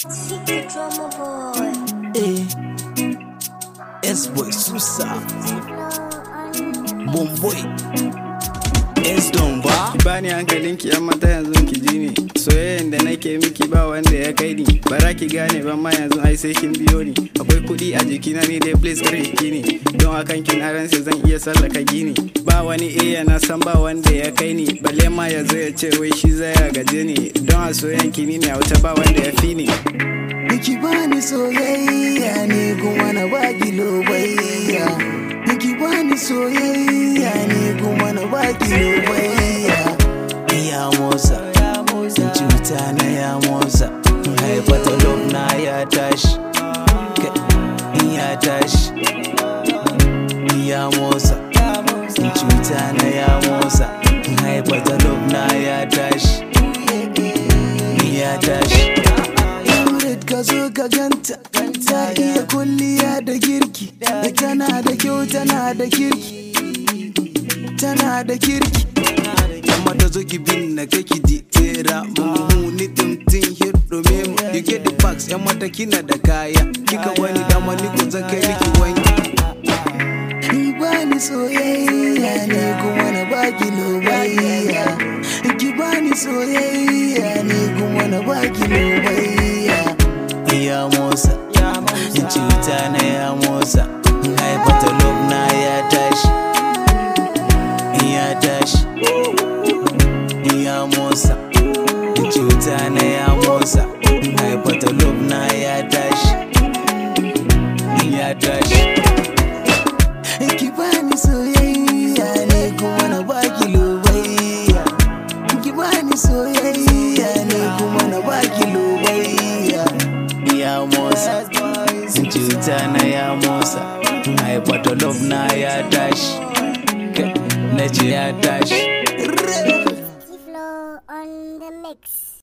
Secret drummer boy. Eh, S-Boy Susa, Bomboy, S-Don ba. Ki bani hankalinki yan mata yanzu ki ji ni soyayyen da nake miki ba wanda ya kai ni bara ki gane ban ma yanzu ai sai kin biyo ni akwai kuɗi a jikina ni dai please kare ki ne don akan kin aran sai zan iya sallaka gini ba wani iya na san ba wanda ya kai ni balle ma ya zo ya ce wai shi zai ya gaje ni don a soyayyen ki ni ne a wuta ba wanda ya fi ni Ki bani soyayya ne kuma na baki lobayya. Ki bani soyayya ne kuma na baki lobayya. Ya motsa, cuta na ya motsa. Haifata love na ya tashi. Ya tashi. Ya motsa, cuta na ya motsa. Haifata love na ya tashi. Ya tashi. Yauret ka zo ka ganta ta iya kulliya da girki da tana da kyau tana da kirki tana da kirki Yamma da zo ki bin na kaki di tera mu ni tumtin hirdo memo you get the facts yamma ta kina da kaya kika wani dama ni ko zan kai miki wanki Ki bani soyayya ne kuma na baki lobayya Ki bani soyayya ne kuma na baki lobayya Ya motsa, cuta na ya motsa Haifata love na ya tashi Ya tashi Ya motsa, cuta na ya motsa Haifata love na ya tashi Ya tashi Ki bani soyayya ne kuma na baki lobayya Ki bani soyayya ne kuma na baki lobayya Ya motsa Cuta na ya motsa Haifata love na ya tashi Na ce ya tashi Flow on the mix.